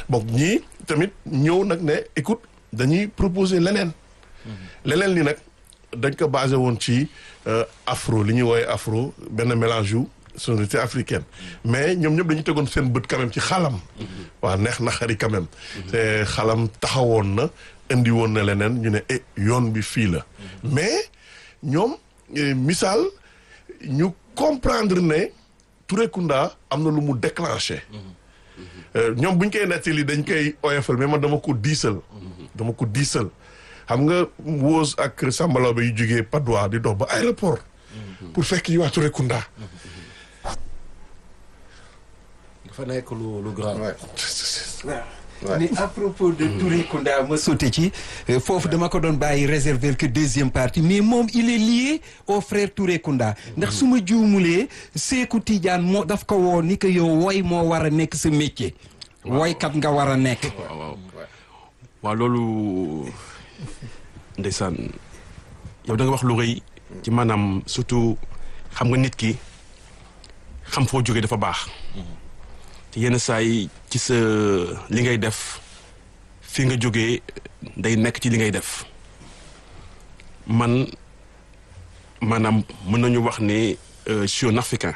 bon ñii tamit ñëw nag ne écoute dañuy proposer leneen leneen li nag dañ ko basé woon ci afro li ñuy woowee afro benn mélange yu sonorité africaine mais ñoom ñëpp dañu tegoon seen bët quand même ci xalam waaw neex na xari quand même te xalam taxawoon na indi woon na leneen ñu ne eh yoon bi fii la mais ñoom misaal ñu comprendre ne Touré Kunda am na lu mu déclenché ñoom buñ koy nettali dañ koy oyofal mais man dama ko diisal dama ko diisal xam nga Woz ak Sambalaw ba yu jógee Padois di dox ba aéroport pour fekk yi waa Touré Kunda dafa nekk lu lu grand. mais à propos de Touré Kunda ma sauté ci foofu dama ko doon bàyyi réserver que deuxième partie mais moom il est lié au frère Touré Kunda ndax su ma juumulee Seeku Tidiane moo daf ko woo ni que yow woy moo war a nekk sa métier. woykat nga war a nekk. waaw waaw waaw loolu ndeysaan yow da nga wax lu rëy ci maanaam surtout xam nga nit ki xam foo jógee dafa baax. te yenn saa yi ci sa li ngay def fi nga jógee day nekk ci li ngay def man maanaam mën nañu wax ne je suis un africain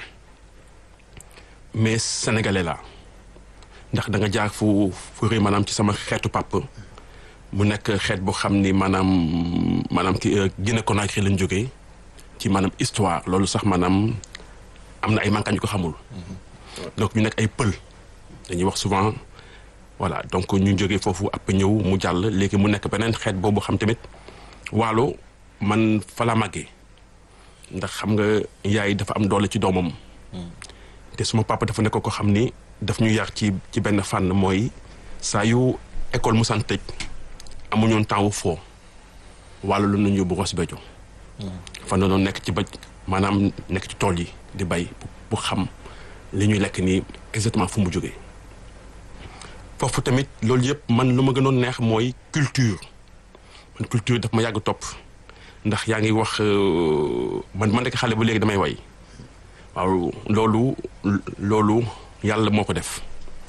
mais sénégalais la ndax da nga jaar fu fu rëy maanaam ci sama xeetu pàpp mu nekk xeet boo xam ni maanaam maanaam ki Guinée Conakry lañ jógee ci maanaam histoire loolu sax maanaam am na ay mankañ ko xamul. donc ñu nekk ay pël dañuy wax souvent voilà donc ñu jógee foofu ab ñëw mu jàll léegi mu nekk beneen xeet boobu xam tamit waalo man fa la màggee ndax xam nga yaay dafa am doole ci doomam te suma papa dafa nekk ko xam ni daf ñu yar ci ci benn fànn mooy saa yu école mu sant tëj amuñoon temps wu foo waalo lu nañu yóbbu Ross Béthio fan la doon nekk ci ba maanaam nekk ci tool yi di bay bu xam li ñuy lekk nii exactement fu mu jógee foofu tamit loolu yëpp man lu ma gënoon neex mooy culture man culture daf ma yàgg topp ndax yaa ngi wax man man nekk xale ba léegi damay way waaw loolu loolu yàlla moo ko def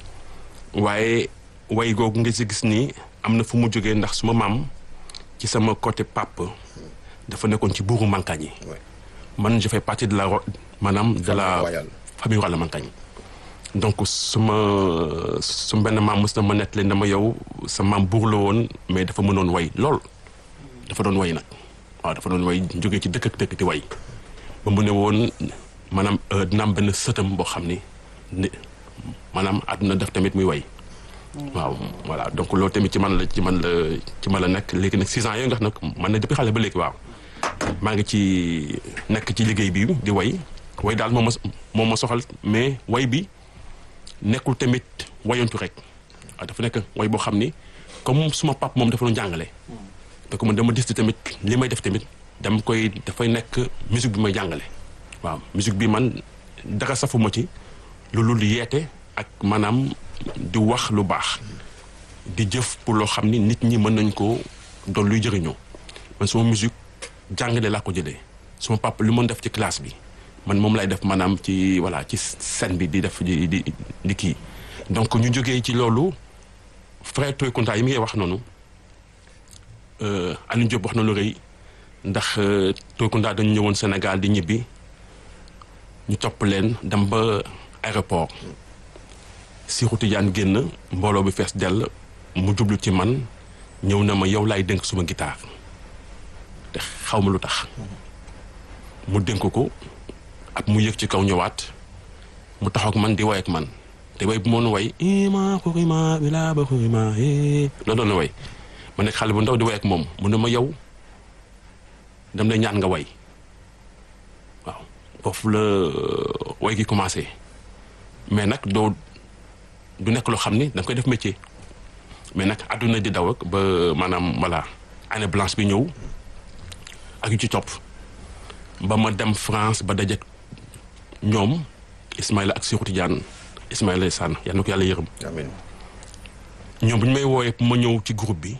waaye way googu nga si gis nii am na fu mu jógee ndax suma maam ci sama côté pap dafa nekkoon ci buuru Mankañ yi man je fais partie de la maanaam de la famille royale Mankañ donc suma su benn maam mës na ma nett leen dama yow sa maam buur la woon mais dafa mënoon way lool dafa doon way nag waaw dafa doon way jógee ci dëkk ak dëkk di way ba mu ne woon maanaam dina am benn sëtam boo xam ni ni maanaam àdduna def tamit muy way waaw voilà donc loolu tamit ci man la ci man la ci man la nekk léegi nag six ans yooyu nga xam nag man na depuis xale ba léegi waaw maa ngi ci nekk ci liggéey bi di way way daal moom ma moom ma soxal mais way bi nekkul tamit wayantu rek waaw dafa nekk way boo xam ni comme suma pap moom dafa doon jàngale donc man dama dis tamit li may def tamit dama koy dafay nekk musique bi may jàngale waaw musique bi man dara safuma ci loolu di yeete ak maanaam di wax lu baax di jëf pour loo xam ni nit ñi mën nañ ko doon luy jëriñoo man suma musique jàngale laa ko jëlee suma papa lu mën def ci classe bi man moom lay def maanaam ci voilà ci scène bi di def di di di kii donc ñu jógee ci loolu frère Toye Kunta yi mi ngay wax noonu Alioune Diop wax na lu rëy ndax Toye Kunta dañu ñëwoon Sénégal di ñibbi ñu topp leen dem ba aéroport Cheikhou Tidiane génn mbooloo bi fees dell mu jublu ci man ñëw na ma yow laay dénk suma guitare te xaw ma lu tax mu dénk ko ak mu yëg ci kaw ñëwaat mu taxaw ak man di way ak man te way bu moon way ima xurima bila ba xurima la doon way ma nekk xale bu ndaw di way ak moom mu ne ma yow dam lay ñaan nga way waaw foofu la way gi commencé mais nag doo du nekk loo xam ni da nga koy def métier mais nag àdduna di daw ak ba maanaam voilà année blanche bi ñëw ak yu ci topp ba ma dem France ba daje ñoom Ismaïla ak Cheikhou Tidiane Ismaïla Sane yal na ko yàlla yërëm. amiin ñoom bu ñu may woowee ma ñëw ci groupe bi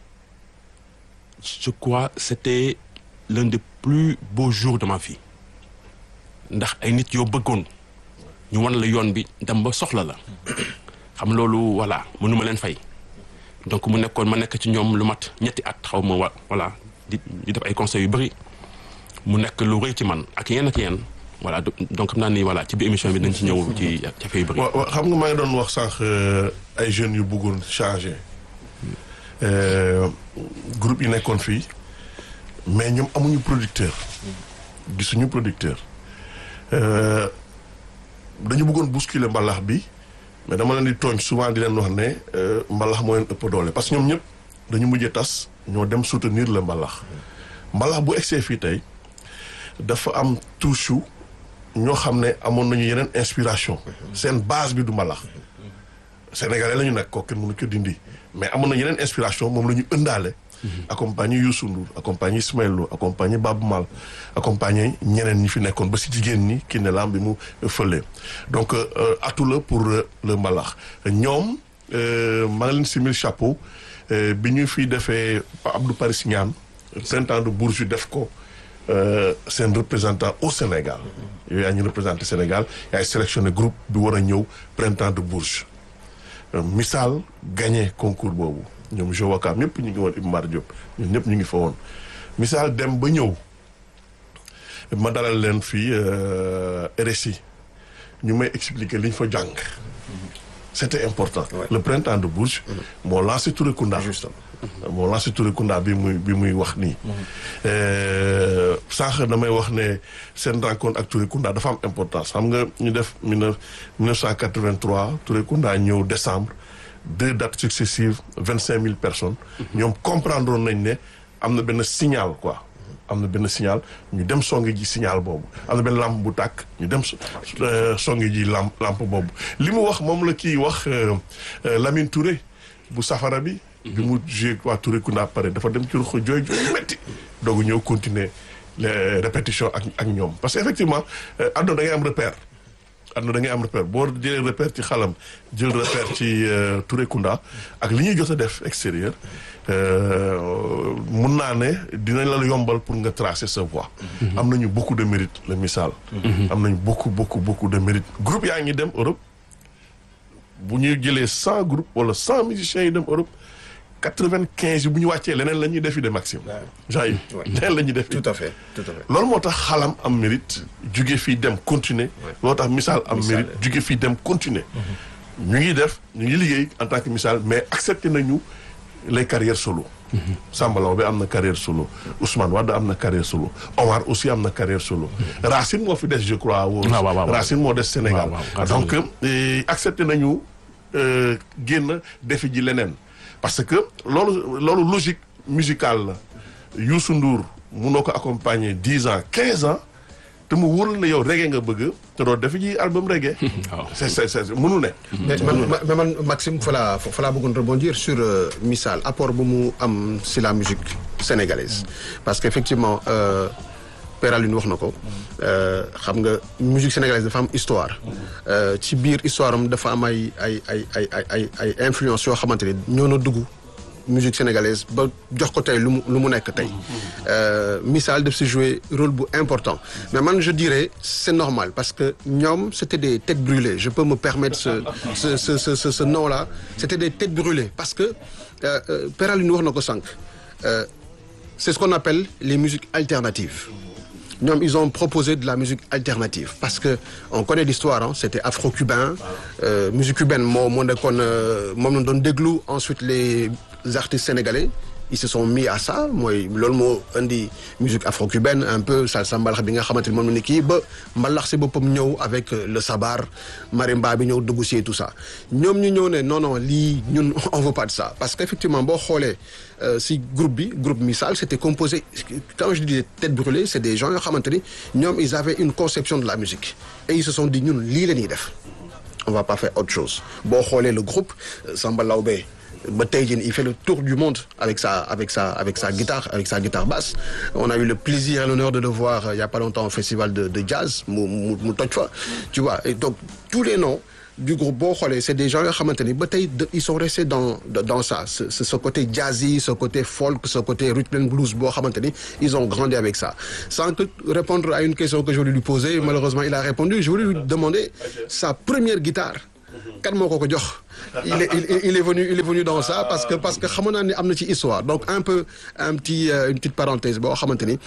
je crois c'était l'un des plus beaux jours de ma vie ndax ay nit yoo bëggoon ñu wan la yoon bi dem ba soxla la xam loolu voilà mënuma leen fay donc mu nekkoon ma nekk ci ñoom lu mat ñetti at xaw ma wa voilà di di def ay conseils yu bëri mu nekk lu rëy ci man ak yenn ak yenn voilà do- donc xam naa ni voilà ci biir émission bi dañ ci ñëw ci jafe yu bëri. wa- wa- xam nga maa ngi doon wax sànq euh, ay jeunes yu bëggoon changer Euh, groupe yi nekkoon fii mais ñoom amuñu producteur gisuñu producteur Euh, dañu bëggoon bousculer mbalax bi mais dama leen di tooñ souvent di leen wax ne euh, mbalax moo leen ëpp doole parce que ñoom ñëpp dañu mujjee tas ñoo dem soutenir le mbalax mbalax bu egsee fii tey dafa am touche ñoo xam ne amoon nañu yeneen inspiration seen base bi du mbalax sénégalais la ñu nag kooku kenn mënu ko dindi mais amoon na yeneen inspiration moom la ñu ëndaale accompagné Youssou Ndour accompagné Ismaël Lo accompagné Baaba Maal accompagné ñeneen ñi fi nekkoon ba si jigéen ñi ki ne lam bi mu fële donc euh, atu la pour euh, le mbalax ñoom euh, maa ngi leen simil chapeau euh, bi ñu fi defee Pa Abdou Paris Niane printemps de Bourges def ko euh, seen représentant au Sénégal yow yaa ñu représenté Sénégal yaay sélectionné groupe bi war a ñëw printemps de Bourges Euh, misaal gagné concours boobu ñoom Jo Wakaam ñëpp ñu ngi woon Iba Mar Diop ñun ñëpp ñu ngi fa woon misaal dem ba ñëw ma dalal leen fii euh, RSI ñu may expliquer li ñu fa jàng c'était important Ouais. le printemps de Bourges moo lancé Touré Kunda Justement. moo lancé Touré Kunda bi muy bi muy wax nii Euh, sànq damay wax ne seen rencontre ak Touré Kunda dafa am importance xam nga ñu def mille neuf mille neuf cent quatre-vingt-trois Touré Kunda ñëw décembre deux dates successives vingt cinq mille personnes ñoom comprendre nañ ne am na benn signal quoi am na benn signal ñu dem songi ji signal boobu am na benn lampe bu tàkk ñu dem so- euh, songi ji lampe lampe boobu li mu wax moom la kii wax euh, euh, Lamine Touré bu safara bi bi mu joué waa Touré Kunda pare dafa dem ci ruq jooy jooy metti doogu ñëw continuer les répétitions ak ak ñoom parce que effectivement euh, àdduna da ngay am repère àdduna da ngay am repère boo jëlee repère ci xalam jël repère ci euh, Touré Kunda ak li ñuy jot a def extérieur euh, mun naa ne dinañ la yombal pour nga tracer sa voie am nañu beaucoup de mérite le misaal am nañu beaucoup beaucoup beaucoup de mérite groupe yaa ngi dem Europe bu ñuy jëlee cent groupes wala cent musiciens yi dem Europe quatre-vingt-quinze yi bu ñu wàccee leneen la ñuy defi de maximum gens yi Ouais. leneen la ñuy def Tout à fait, tout à fait. loolu moo tax xalam am mérite jóge fii dem continuer loolu tax misaal am Misaal. mérite jóge fii dem continuer ñu ngi def ñu ngi liggéey en tant que misaal mais accepté nañu les carrières solo Samba Law bi am na carrière solo Ousmane Wade am na carrière solo Omar aussi am na carrière solo Racine moo fi des je crois woo waaw, waaw, waaw. Racine moo des Sénégal waaw, waaw, Racine. donc eh, accepté nañu euh, génn defi ji leneen parce que loolu loolu logique musicale la Youssou Ndour munoo ko accompagner dix ans quinze ans te mu wóor la ne yow reggae nga bëgg te doo defi ji album reggae waaw. c'est c'est c'est mënu ne mais man ma- mais man Maxime fa laa fa laa bëggoon rebondir sur euh, Missal apport bu mu am si la musique sénégalaise parce que effectivement euh, Père Alioune wax na ko euh, xam nga musique sénégalaise dafa am histoire euh, ci biir histoire am dafa am ay ay ay ay ay ay ay influence yoo xamante ni ñoo na dugg musique sénégalaise ba jox ko tey lu mu lu mu nekk tey Euh, Missal daf si jouer rôle bu important mais man je dirais c'est normal parce que ñoom c'était des têtes brûlées je peux me permettre ce ce ce ce ce, ce nom là c'était des têtes brûlées parce que euh, euh, Père Alioune wax na ko sànq euh, c'est ce qu'on appelle les musiques alternatives ñoom ils ont proposé de la musique alternative parce que on connaît l'histoire hein, c'était afro-cubain euh, musique cubaine moo moo nekkoon euh, moom la doon déglu ensuite les artistes sénégalais ils se sont mis à ça mooy loolu moo indi musique afro-cubaine un peu salsa mbalax bi nga xamante ni moom la ni kii ba mbalax si boppam ñëw avec euh, le sabar marimba bi ñëw dugg si et tout ça ñoom ñu ñëw ne non non lii ñun on veut pas de ça parce que effectivement boo xoolee euh, si groupe bi groupe Missal c'était composé quand je dis tête brûlée c'est des gens yoo xamante ni ñoom ils avaient une conception de la musique et ils se sont dit ñun lii la ñuy def on va pas faire autre chose boo xoolee le groupe euh, Samba Laobé ba tey jii il fait le tour du monde avec sa avec sa avec sa guitare avec sa guitare basse on a eu le plaisir et l'honneur de le voir euh, il y a pas longtemps au festival de de jazz mu mu mu toj fa tu vois et donc tous les noms du groupe boo xoolee c'est des gens yoo xamante ni ba tey de- ils sont restés dans dans ça ce, ce ce côté jazzy ce côté folk ce côté rhythm and blues boo xamante ni ils ont grandi avec ça sans que répondre à une question que je voulais lui poser malheureusement il a répondu je voulais lui demander sa première guitare kan moo ko ko jox il est il, il est venu il est venu dans ça parce que parce que xamoon naa ni am na ci histoire donc un peu un petit euh, une petite parenthèse boo xamante ni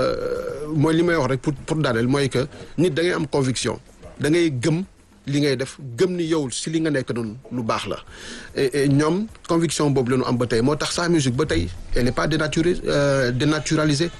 mooy li may wax rek pour pour daaneel mooy que nit da ngay am conviction da ngay gëm li ngay def gëm ni yow si li nga nekk noonu lu baax la et et ñoom conviction boobu la ñu am ba tey moo tax sa musique ba tey elle n'est pas dénaturée euh, dénaturalisée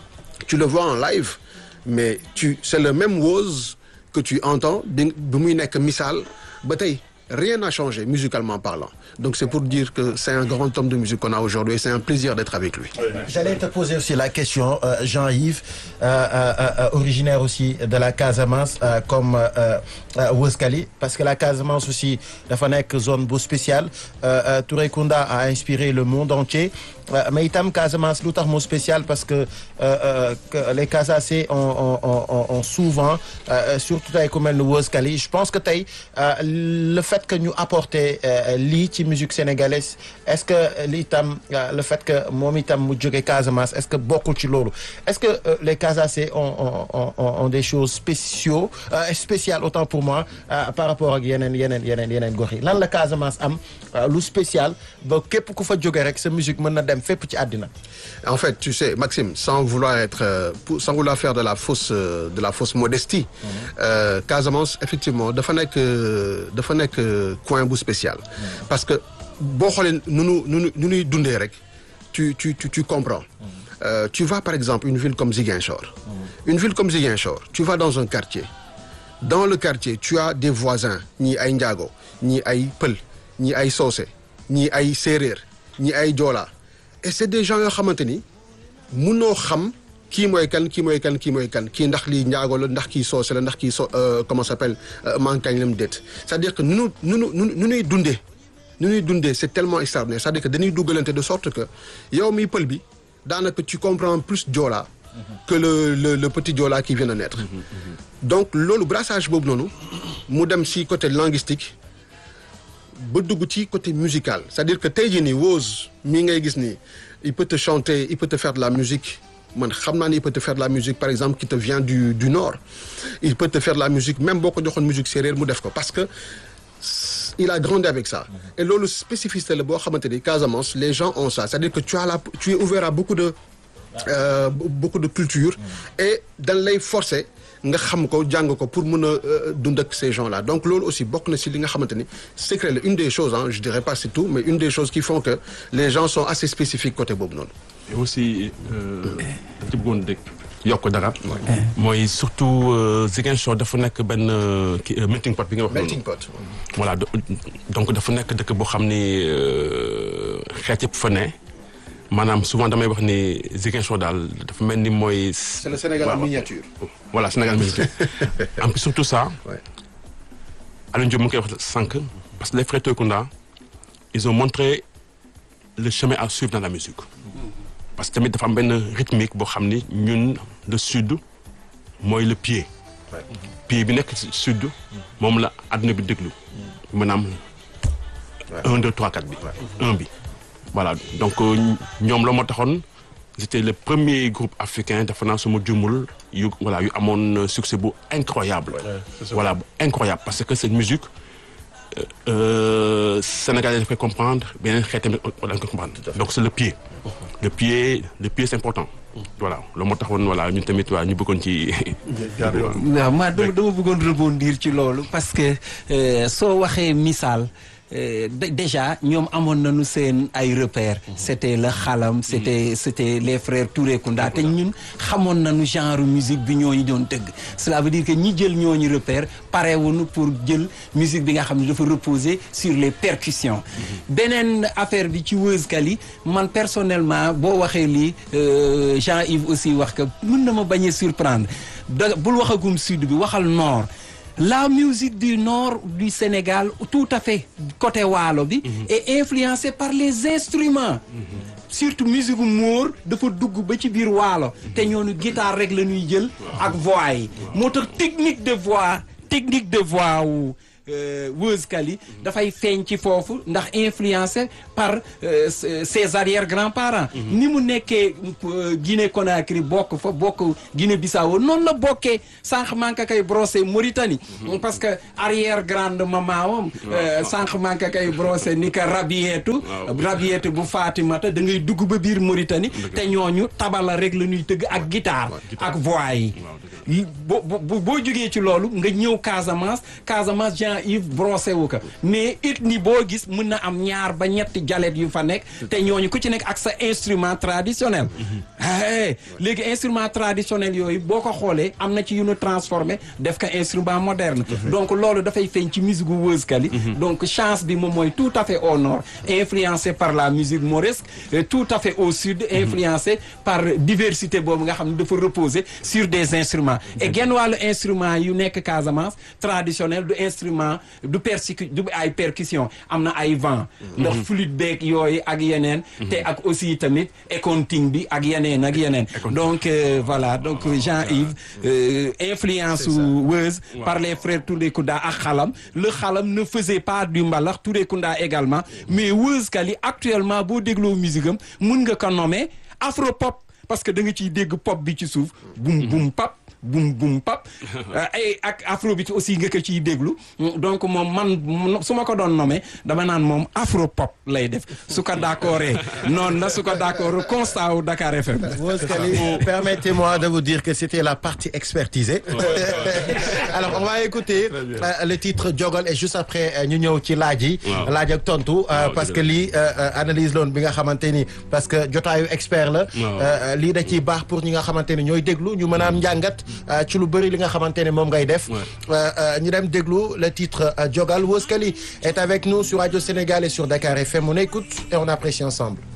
tu le vois en live mais tu c'est le même Woz que tu entends bi bi muy nekk misaal ba tey rien n'a changé musicalement parlant donc c'est pour dire que c'est un grand homme de musique qu'on a aujourd'hui et c'est un plaisir d'être avec lui J'allais te poser aussi la question, euh, Jean-Yves, euh, euh, euh, originaire aussi de la Casamance, euh, comme euh, euh, Woz Kali, parce que la Casamance aussi dafa nekk zone bu spéciale euh, euh, Touré Kunda a inspiré le monde entier euh, mais itam Casamance lu tax mu spécial parce que, euh, euh, que les Casacés ont, ont, ont, ont, ont souvent euh, surtout tey ku mel ni Woz Kali je pense que tey euh, le fait que ñu apporter euh, lii ci musique sénégalaise est-ce que lii itam euh, le fait que moom itam mu jóge Casamance est-ce que bokkul ci loolu est-ce que euh, les Casacés ont, ont, ont, ont des choses spéciaux euh, spéciales autant pour moi euh, par rapport ak yeneen yeneen yeneen yeneen gox yi lan la Casamance am euh, lu spécial ba képp ku fa jóge rek sa musique mën na dem fépp ci àddina En fait, tu sais, Maxime, sans vouloir être, euh, pour- sans vouloir faire de la fausse, euh, de la fausse modestie, euh, Casamance, effectivement, dafa nekk, euh, dafa nekk euh, coin bu spécial. Parce que boo xoolee nu nu nu nu nu ñuy dundee rek, tu tu tu tu comprends. Euh, tu vas par exemple une ville comme Ziguinchor. Une ville comme Ziguinchor, tu vas dans un quartier. Dans le quartier, tu as des voisins, ñii ay njaago, ñii ay pël, ñii ay soose, ñii ay séeréer, ñii ay joola. Et c'est des gens yoo xamante ni munoo xam kii mooy kan kii mooy kan kii mooy kan kii ndax lii njaago la ndax kii soose la ndax kii so euh, comment ça s'appelle euh, mankañ la mu déet c'est-à-dire que nu nu nu nu nu nuy dundee nu ñuy dundee c'est tellement extraordinaire c'est-à-dire que dañuy duggalante de sorte que yow mi pël bi daanaka tu comprends plus Joola que le le le petit Joola qui vient de naître donc loolu brassage boobu noonu mu dem si côté linguistique ba dugg ci côté musical c'est-à-dire que tey jii nii Woz mii ngay gis nii il peut te chanter il peut te faire de la musique man xam naa ni il peut te faire de la musique par exemple qui te vient du du nord il peut te faire de la musique même boo ko joxoon musique séeréer mu def ko parce que il a grandi avec ça et loolu spécificité la boo xamante ni Casamance les gens ont ça c'est-à-dire que tu as la tu es ouvert à beaucoup de euh, beaucoup de culture et dañ lay forcer nga xam ko jàng ko pour mën a euh, dund ak ces gens-là donc loolu aussi bokk na ci li nga xamante ni secret la une des choses hein je dirais pas c'est tout mais une des choses qui font que les gens sont assez spécifiques côté boobu noonu et aussi dañ ci bëggoon dégg yokk dara. mooy surtout euh, Ziguinchor dafa nekk benn euh, kii euh, melting pot bi nga wax. noonu. melting pot voilà do- donc dafa nekk dëkk boo xam ni euh, xeet yëpp fa ne maanaam souvent damay wax ni Ziguinchor daal dafa mel ni mooy. c'est le Sénégal en miniature voilà Sénégal miniature en plus surtout ça. Ouais. Alioune Diop mu ngi koy wax sànq parce que les frères Toykunda ils ont montré le chemin à suivre dans la musique. parce que tamit dafa am benn rythmique boo xam ni ñun le sud mooy le pied. pied bi nekk ci sud moom la adduna bi déglu maanaam un deux trois quatre bi un bi voilà donc euh, ñoom la moo taxoon c'était le premier groupe africain dafa naa suma jumul yu voilà yu amoon euh, succès bu incroyable voilà bu incroyable parce que cette musique euh, euh, sénégalais daf koy comprendre beneen xeet tamit dañ koy comprendre donc c'est le pied le pied le pied c'est important voilà loolu moo taxoon voilà ñun tamit waa ñu bëggoon ci jaar yoon waaw ma dama dama bëggoon rebondir ci loolu parce que euh, soo waxee misaal euh, dé- déjà ñoom amoon nañu seen ay repères c'était le xalam c'était c'était les frères Touré Kunda te ñun xamoon nañu genre musique bi ñooñu doon tëgg cela veut dire que ñi jël ñooñu repère parewuñu pour jël musique bi nga xam ne dafa reposer sur les percussions beneen affaire bi ci Woz Kali man personnellement boo waxee lii euh, Jean-Yves aussi wax que mën na ma bañ a surprendre da bul waxagum sud bi waxal nord la musique du nord du Sénégal tout à fait côté waalo bi est influencée par les instruments surtout musique gu móor dafa dugg ba ci biir waalo te ñoonu guitare rek la ñuy jël ak voix yi moo tax technique de voix technique de voix wu Woz Kali dafay feeñ ci foofu ndax influencé par euh, ses ses arrière grands-parents ni mu nekkee euh, Guinée Conakry bokk fa bokk Guinée Bissau noonu la bokkee sànq manka kay brossé Mauritanie parce que arrière grande maman wam sànq manka kay brossé ni ka Rabietu Rabietu bu Fatimata da ngay dugg ba biir Mauritanie te ñooñu tabala rek la ñuy tëgg ak guitare ak voix yi yi boo boo boo jógee ci loolu nga ñëw Casamance Casamance Jean-Yves brossé wu ko mais ethnie boo gis mën na am ñaar ba ñetti jalet yu fa nekk te ñooñu ku ci nekk ak sa instrument traditionnel ah léegi instrument traditionnel yooyu boo ko xoolee am na ci yu nu transformé def ko instrument moderne donc loolu dafay feeñ ci musique gu Woz Kali donc chance bi moom mooy tout à fait au nord influencé par la musique mauresque et tout à fait au sud influencé par diversité boobu nga xam ne dafa reposer sur des instruments et genn wàllu instrument yu nekk Casamance traditionnel du instrument du persicu du ay percussion am na ay vent ndax flûte beeg yooyu ak yeneen te ak aussi tamit éconting bi ak yeneen ak yeneen donc euh, voilà donc Jean-Yves euh, influence su Woz par les frères Touré Kunda ak xalam le xalam ne faisait pas du mbalax Touré Kunda également mais Woz Kali actuellement boo dégloo musique am mun nga ko nommer afro pop parce que da nga ciy dégg pop bi ci suuf bum bum pap bum bum pap ay ak afrobeat aussi nga ko ciy déglu donc moom man su ma ko doon nommé dama naan moom afro pop lay def su ko d'accordé noonu la su ko d'accord constat wu Dakar FM Woz Kali, permettez-moi de vous dire que c'était la partie expertisée. Alors, on va écouter euh, le titre Jogol et juste après euh, ñu ñëw ci laaj yi. Waaw. laaj ak tontu euh, Waaw, parce dëgg que la. lii euh, euh, analyse loon bi nga xamante ni parce que jotaayu expert la. Waaw. Euh, lii da ciy baax pour ñi nga xamante ni ñooy déglu ñu mën a am njàngat euh, ci lu bëri li nga xamante ne moom ngay def. Ouais. Euh, euh, ñu dem déglu le titre euh, Jogal Woz Kali est avec nous sur Radio Sénégal et sur Dakar FM on écoute et on apprécie ensemble.